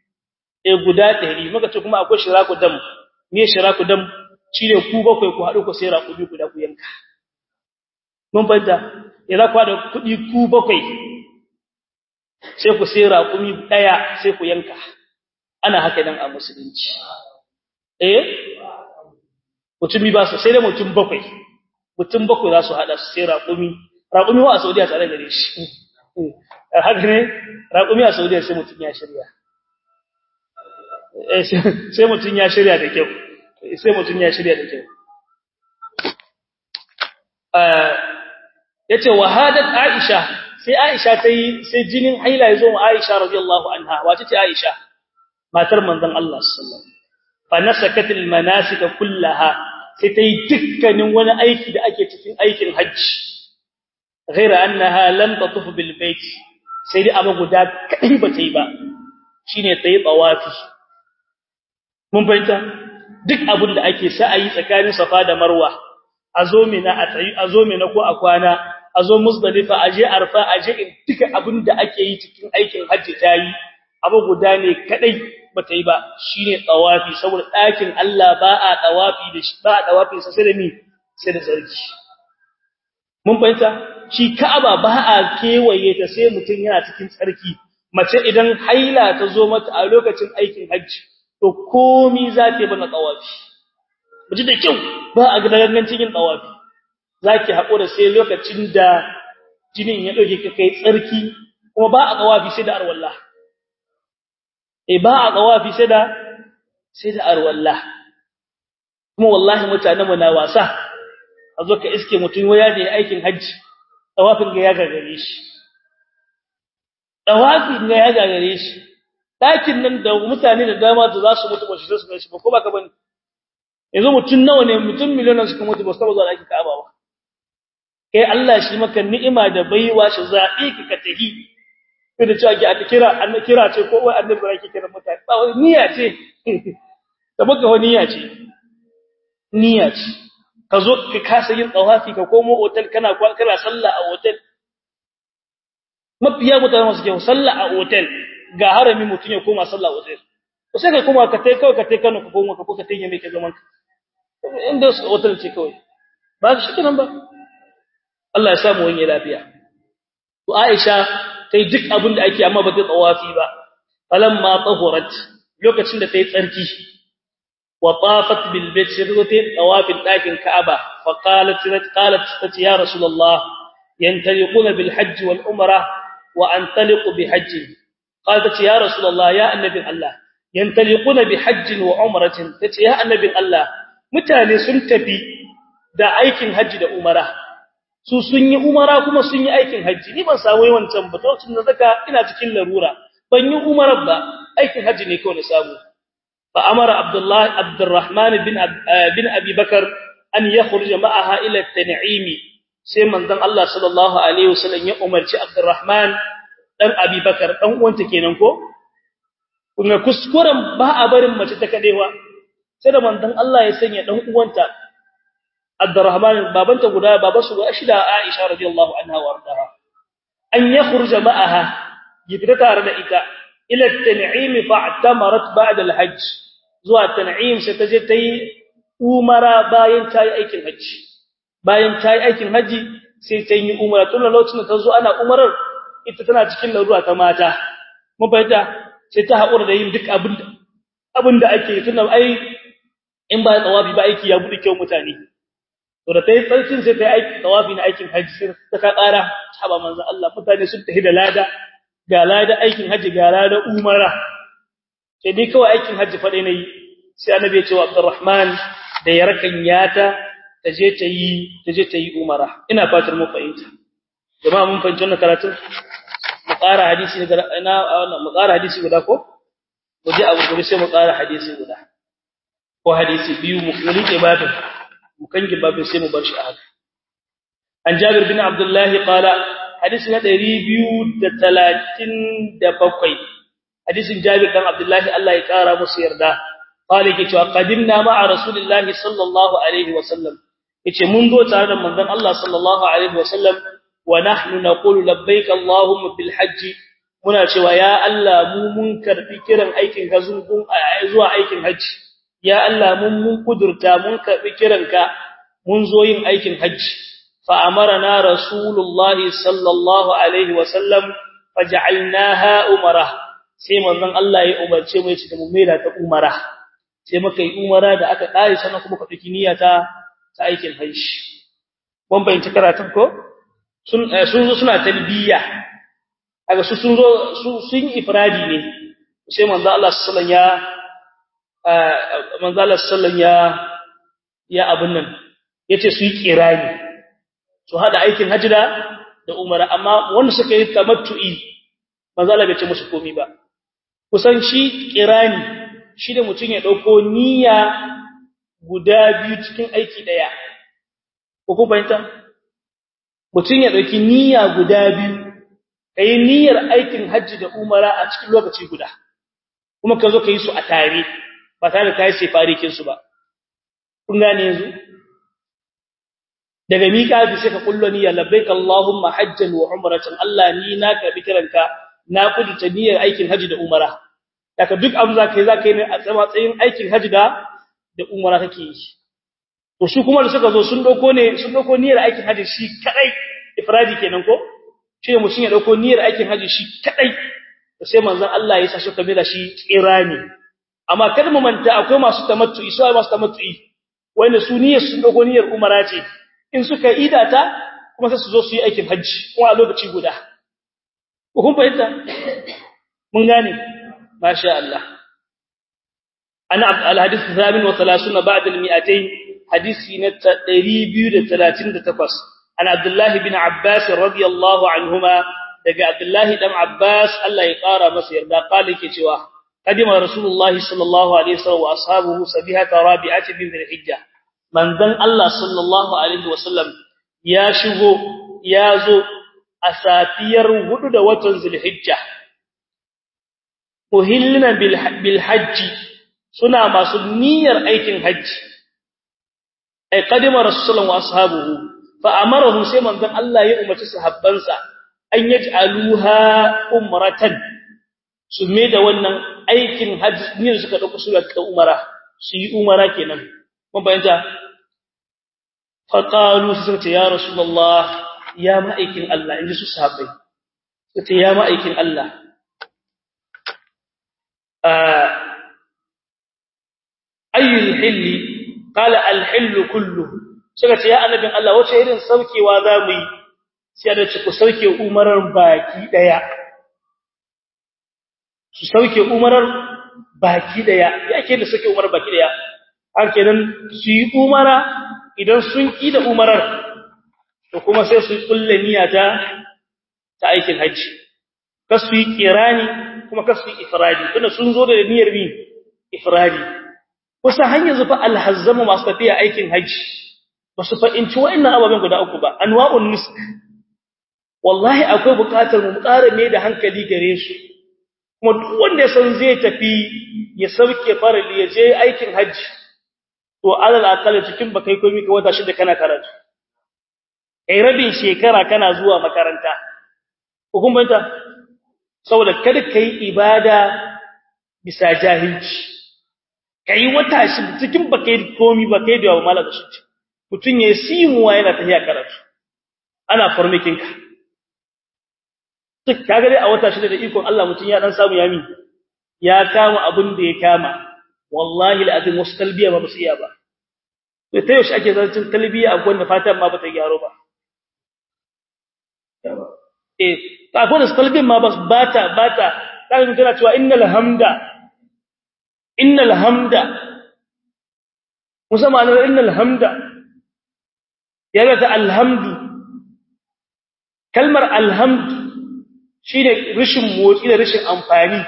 eh guda 100 muka ce kuma akwai shiraku dam me shiraku dam shine ku bakwai ku hadu ku sai raqumi guda ku yanka mun bayyana idan ku da kudi ku bakwai sai ku sai raqumi daya sai ku yanka ana haka dan a musulunci eh mutumi ba su sai da mutum bakwai mutum bakwai za su hada su sai raƙumi raƙumi wa a Saudiya tare gare shi haka ne raƙumi a Saudiya sai mutum ya shirya sai mutum ya shirya da kyau sai mutum ya shirya da kyau yace wahadat Aisha sai Aisha tayi sai jinin haila yazo wa Aisha radiyallahu anha wace ce Aisha matar manzon Allah sallallahu alaihi wasallam fa nasakat almanasik kullaha sai tayi dukkanin wani aiki da ake cikin aikin hajji ghaira annaha lam tatuf bil bait sai dai abu guda kai ba tayi ba shine tayi tawafi mun fahimta duk abin da ake sa'ayi tsakanin Safa da Marwa a zo mina a tsayi a zo mina ko a kwana a zo Muzdalifa a je Arfa a je duka abin da ake yi cikin aikin hajji tayi abu guda ne kadai bata yi ba shine tawafi saboda ɗakin Allah ba a tawafi da shi ba a tawafi sai da mi sai da sarki mun fahimta shi Ka'aba ba a kewaye ta sai mutum yana cikin tsarki mace idan haila ta zo mata a lokacin aikin hajji to komi za ta yi bana tawafi miji da kyau ba a gidan cikin tawafi zaki haƙura sai lokacin da jinin ya dauke ka kai tsarki kuma ba a tawafi sai da arwallah eh ba a tawafi sai da sai da arwallah kuma wallahi mutanen mu na wasa a zo ka iske mutum waya da aikin hajji tawafin ga ya gagare shi tawafin ga ya gagare shi ɗakin nan da mutane da dama da za su mutu ba su su shi ba ko ba ka bane yanzu mutum nawa ne mutum miliyonan suka mutu ba su taba zuwa ɗakin Ka'aba ba kai Allah shi maka ni'ima da baiwa shi zaɓi ki ka tahi sai da cewa ki a kira an kira ce ko wai annabi ba ki kira mutane ba wai niyya ce da muka wani niyya ce niyya ce ka zo ka kasa yin tsawafi ka komo hotel kana kana sallah a hotel mafiya mutane masu kyau sallah a hotel ga harami mutum ya koma sallah hotel to sai kai kuma ka tai kawai ka tai Kano ka koma ka ko ka tai mai ka zaman ka inda hotel ce kawai ba shi kenan ba Allah ya samu wani lafiya to Aisha tai duk abin da ake amma ba ta tsawafi ba falamma tahurat lokacin da tayi tsarki wa tafat bil bayt sai ta tawafin dakin Ka'aba fa qalat qalat ya rasulullah yantaliquna bil hajj wal umrah wa antaliqu bi hajj قالت يا رسول الله يا النبي الله ينطلقون بحج وعمره tace ya annabin Allah mutane sun tafi da aikin haji da umara su sun yi umara kuma sun yi aikin haji ni ban samu wancan ba lokacin da zaka ina cikin larura ban yi umara ba aikin haji ne kawai na samu fa amara abdullah abdurrahman bin bin abi bakar an yakhruja ma'aha ila at-tan'im sai manzon Allah sallallahu alaihi wasallam ya umarci abdurrahman dan Abubakar dan uwanta kenan ko kuma kuskuren ba a barin mace ta kadewa sai da manzon Allah ya sanya dan uwanta Abdurrahman babanta guda babansu guda shida Aisha radiyallahu anha wardaha an yakhruja ma'aha yifita tare da ita ila at-tan'im fa'tamarat ba'da al-hajj zuwa tan'im sai ta je ta yi umara bayan ta yi aikin haji bayan ta yi aikin haji sai ta yi umara tun lokacin da ta zo ana umarar ita tana cikin larura ta mata mun fahimta sai ta haƙura da yin duk abin abin da ake tunda ai in ba tsawafi ba aiki ya bude kyau mutane to da tayi tsarkin sai ta yi aiki tsawafi na aikin haji sai ta ka ƙara haba manzo Allah mutane sun tafi da lada ga lada aikin haji ga lada umara sai dai kawai aikin haji fa dai nayi sai annabi ya ce wa Abdurrahman da ya rakanyata ta je ta yi ta je ta yi umara ina fatar mu fahimta jama'a mun fahimci wannan karatun mu ƙara hadisi daga ina wannan mu ƙara hadisi guda ko mu je abu gobe sai mu ƙara hadisi guda ko hadisi biyu mu rike babin mu kange babin sai mu bar shi a haka an Jabir bin Abdullah qala hadisi na 237 hadisin Jabir dan Abdullah Allah ya ƙara musu yarda qala yake cewa qadimna ma'a rasulillahi sallallahu alaihi wasallam yace mun zo tare da manzon Allah sallallahu alaihi wasallam ونحن نقول لبيك اللهم بالحج muna cewa ya Allah mu mun karbi kiran aikin ka zuwa aikin haji ya Allah mun mun kudurta mun karbi kiranka mun zo yin aikin haji fa amarna rasulullah sallallahu alaihi wasallam faj'alnaha umara sai manzon Allah ya umarce mu yace mu maida ta umara sai muka yi umara da aka kare sannan kuma ka dauki niyyata ta aikin haji mun bayyana karatun ko sun sun zo suna talbiya kaga su sun zo su sun ifradi ne sai manzo Allah sallallahu alaihi wasallam ya manzo Allah sallallahu ya ya abun nan yace su yi kirani su hada aikin hajji da da umara amma wanda suka yi tamattu'i manzo Allah bai ce musu komai ba kusan shi kirani shi da mutun ya dauko niyya guda biyu cikin aiki daya ko ku fahimta mutun ya dauki niyya guda biyu kai niyyar aikin hajji da umara a cikin lokaci guda kuma ka zo ka yi su a tare ba tare da kai sefarikin su ba kun gane yanzu daga mika bi sai ka kullo niyya labbaik allahumma hajjan wa umratan Allah ni na karbi kiranka na kudurta niyyar aikin haji da umara daga duk abin za kai za kai ne a tsayin aikin haji da da umara kake yi to su kuma da suka zo sun dauko ne sun dauko niyyar aikin haji shi kadai ifradi kenan ko shi mutum ya dauko niyyar aikin haji shi kadai sai manzon Allah ya sa shi kamila shi tsirani amma kada mu manta akwai masu tamattu su ai masu tamattu wanda su niyyar sun dauko niyyar umara ce in suka idata kuma sai su zo su yi aikin haji kuma a lokaci guda kun fahimta mun gane masha Allah ana al-hadith 37 ba'da al-mi'atayn hadisi na 238 an Abdullah ibn Abbas radiyallahu anhuma daga Abdullah dan Abbas Allah ya kara masa yarda kale ke cewa kadima rasulullahi sallallahu alaihi wasallam wa ashabuhu sabihata rabi'ati bin dhil-hijjah manzon Allah sallallahu alaihi wasallam ya shigo ya zo a safiyar hudu da watan Zulhijja muhillina bil hajji suna masu niyyar aikin hajji ay qadima rasulullah wa ashabuhu fa amarahum sai manzon Allah ya umarci sahabbansa an yaj'aluha umratan su me da wannan aikin hajji ne suka dauko su da umara su yi umara kenan mun bayyana fa qalu sai ce ya rasulullah ya ma'aikin Allah inji su sahabbai sai ya ma'aikin Allah ayyul hilli qala al hillu kulluhu sai ce ya annabin Allah wace irin saukewa zamu yi sai da ci ku sauke umarar baki daya su sauke umarar baki daya yake da sauke umarar baki daya har kenan su yi umara idan sun ki da umarar to kuma sai su kulle niyya ta ta aikin haji kasu yi kirani kuma kasu yi ifradi tunda sun zo da niyyar bi ifradi kusa hanyar zufa alhazzamu masu tafiya aikin haji ba su fa'inci wa'annan ababen guda uku ba anwa'un nusk wallahi akwai buƙatar mu ƙara mai da hankali gare su kuma duk wanda ya san zai tafi ya sauke farali ya je aikin haji to alal aqal cikin bakai komai ka wata shida kana karatu kai rabin shekara kana zuwa makaranta hukumanta saboda kada kai ibada bisa jahilci kai wata shi cikin bakai komi bakai da malaka shi mutun ya simuwa yana tafiya karatu ana formaking ka duk kaga dai a wata shida da ikon Allah mutun ya dan samu yami ya kama abin da ya kama wallahi alazim wasu talbiya ba su iya ba to ta yaushe ake zancin talbiya a gwanda fatan ma ba ta gyaro ba eh ta gwanda talbiyan ma ba ta ba ta kaga mun tana cewa innal hamda innal hamda musamman innal hamda yana ta alhamdu kalmar alhamdu shine rishin motsi da rishin amfani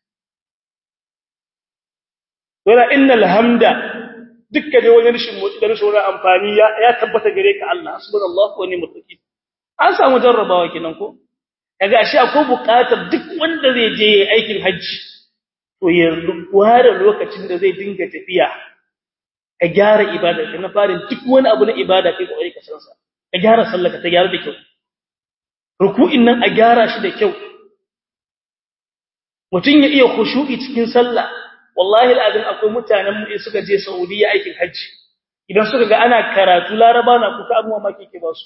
wala innal hamda dukkan wani rishin motsi da rishin wani amfani ya tabbata gare ka Allah subhanallahi wa ni'mal wakeel an samu jarrabawa kenan ko kaga ashe akwai buƙatar duk wanda zai je aikin haji to ya ware lokacin da zai dinga tafiya ka gyara ibada ka na farin duk wani abu na ibada kai kokari ka san sa ka gyara sallah ka ta gyara da kyau ruku'in nan a gyara shi da kyau mutun ya iya khushu'i cikin sallah wallahi alazim akwai mutanen mu suka je Saudiya aikin haji idan suka ga ana karatu laraba na kuka abu mamaki ke ba su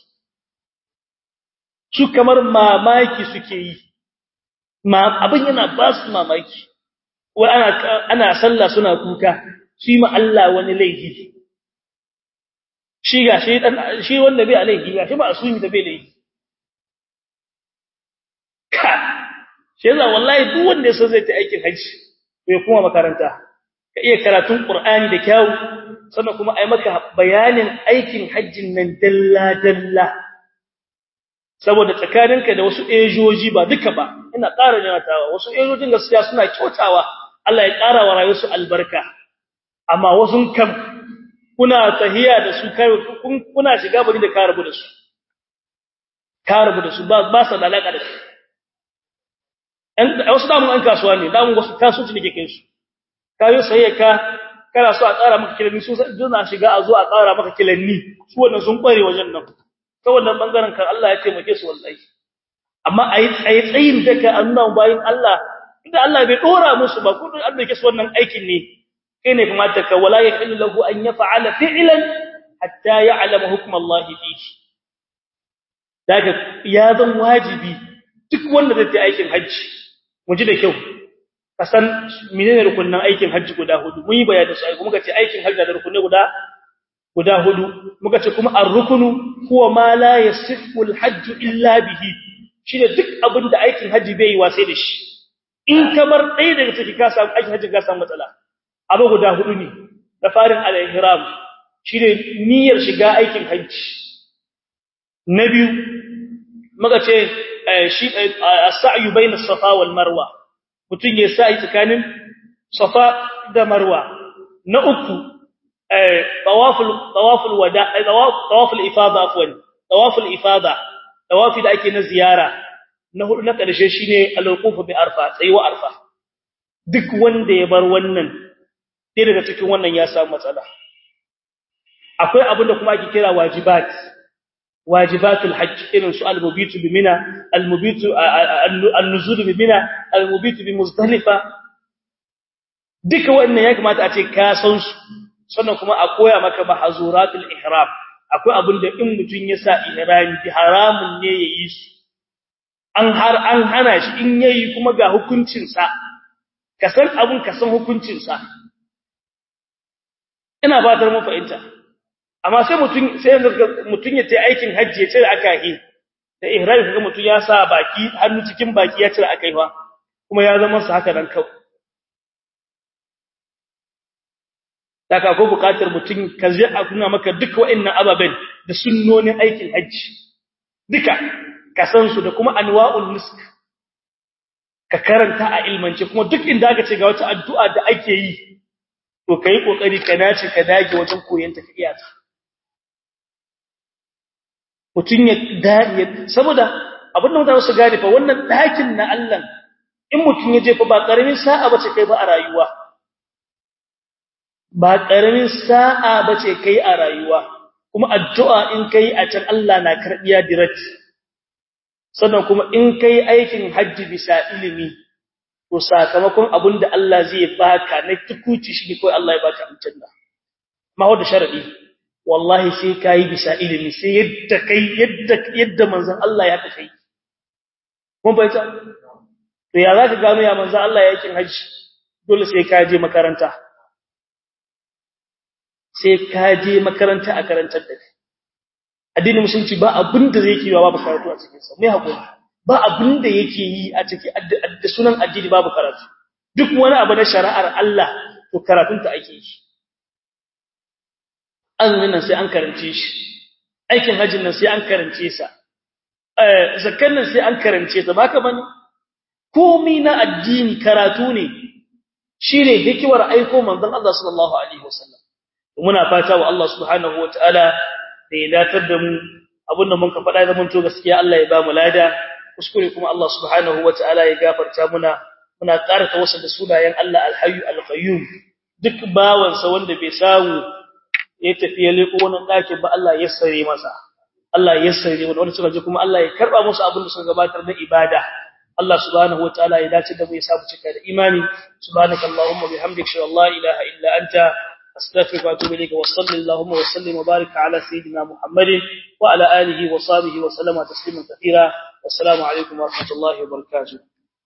su kamar mamaki suke yi ma abin yana ba su mamaki wai ana ana sallah suna kuka shi ma Allah wani laifi shi ga shi dan shi wanda bai alaihi ga shi ba asumi da bai laifi shi yasa wallahi duk wanda ya san zai ta aikin haji to ya kuma makaranta ka iya karatun qur'ani da kyau sannan kuma ai maka bayanin aikin hajjin nan dalla dalla saboda tsakaninka da wasu ejoji ba duka ba ina ƙara janatawa wasu ejojin gaskiya suna kyautawa Allah ya ƙara wa rayuwarsu albarka amma wasu kam kuna tahiya da su kai kuna shiga bari da ka rabu da su ka rabu da su ba ba sa da alaka da su wasu damun an kasuwa ne damun wasu kasuwanci ne ke kai su kayo sai ka kana so a ƙara maka kilanni su suna shiga a zo a ƙara maka kilanni su wannan sun ƙware wajen nan ta wannan bangaren kan Allah ya taimake su wallahi amma ayi tsaye tsayin daga annan bayin Allah inda Allah bai dora musu ba ko an dake su wannan aikin ne kai ne kuma ta wala yahillu lahu an yaf'ala fi'lan hatta ya'lama hukm Allah fihi daga ya zan wajibi duk wanda zai yi aikin haji mu ji da kyau kasan menene rukunin aikin haji guda hudu mun yi bayani su ai kuma kace aikin haji da rukunai guda guda hudu muka ce kuma ar-rukunu huwa ma la yasihhu al-hajj illa bihi shine duk abin da aikin haji bai yi wasai da shi in kamar ɗaya daga ciki ka samu aikin haji ka samu matsala abu guda hudu ne da farin al-ihram shine niyyar shiga aikin haji na biyu muka ce shi as-sa'yu bayna as-safa wal marwa mutun ya sa'i tsakanin safa da marwa na uku tawaful tawaful wada tawaful ifada afwan tawaful ifada tawafi da ake na ziyara na hudu na karshe shine al-wuquf bi arfa tsayuwa arfa duk wanda ya bar wannan sai daga cikin wannan ya samu matsala akwai abin da kuma ake kira wajibat wajibatul hajj irin su al-mubitu bi mina al-mubitu an-nuzul bi mina al-mubitu bi muzdalifa duka wannan ya kamata a ce ka san su sannan kuma a koya maka mahazuratul ihram akwai abin da in mutun ya sa ihrami bi haramun ne yayi su an har an hana shi in yayi kuma ga hukuncin sa ka san abun ka san hukuncin sa ina fatar mun fahimta amma sai mutun sai mutun ya ce aikin hajji ya cire aka yi da ihrami kaga mutun ya sa baki hannu cikin baki ya cire aka yi fa kuma ya zama su haka dan kawai daga ko bukatar mutum ka zai a kuna maka duka wa'annan ababen da sunnonin aikin hajji duka ka san su da kuma anwa'ul nusk ka karanta a ilmance kuma duk inda aka ce ga wata addu'a da ake yi to kai kokari ka nace ka dage wajen koyon ta iya ta mutun ya dage saboda abin da mutane su gane fa wannan dakin na Allah in mutun ya je fa ba karamin sa'a bace kai ba a rayuwa ba ƙaramin sa'a ba ce kai a rayuwa, kuma addu'a in kai a can Allah na karɓiya direct. Sannan kuma in kai aikin hajji bisa ilimi, to sakamakon abin da Allah zai baka na tukuci shi ne kawai Allah ya baka aljanna. Ma wadda sharaɗi, wallahi sai ka yi bisa ilimi, sai yadda kai yadda yadda manzan Allah ya kai. Mun bai ta? To ya za ka gano ya manzan Allah ya yakin hajji, dole sai ka je makaranta. sai ka je makaranta a karantar da kai addinin musulunci ba abin da zai kiwa babu karatu a cikin sa mai hakuri ba abin da yake yi a cikin da sunan addini babu karatu duk wani abu na shari'ar Allah to karatun ta ake yi azumin nan sai an karance shi aikin hajjin nan sai an karance sa eh zakkan nan sai an karance ta baka bane komai na addini karatu ne shine hikimar aiko manzon Allah sallallahu alaihi wasallam muna fata wa Allah subhanahu wataala da ya datar da mu abinda mun ka faɗa zaman to gaskiya Allah ya ba mu lada kuskure kuma Allah subhanahu wataala ya gafarta muna muna karanta wasu da sunayen Allah al-hayyu al-qayyum duk bawansa wanda bai samu ya tafi ya leko wannan ɗakin ba Allah ya sare masa Allah ya sare wanda suka je kuma Allah ya karba musu abin da suka gabatar da ibada Allah subhanahu wataala ya dace da mu ya samu cika da imani subhanakallahumma bihamdika la ilaha illa anta أستغفرك وأتوب إليك وصلى اللهم وسلم وبارك على سيدنا محمد وعلى آله وصحبه وسلم تسليما كثيرا والسلام عليكم ورحمة الله وبركاته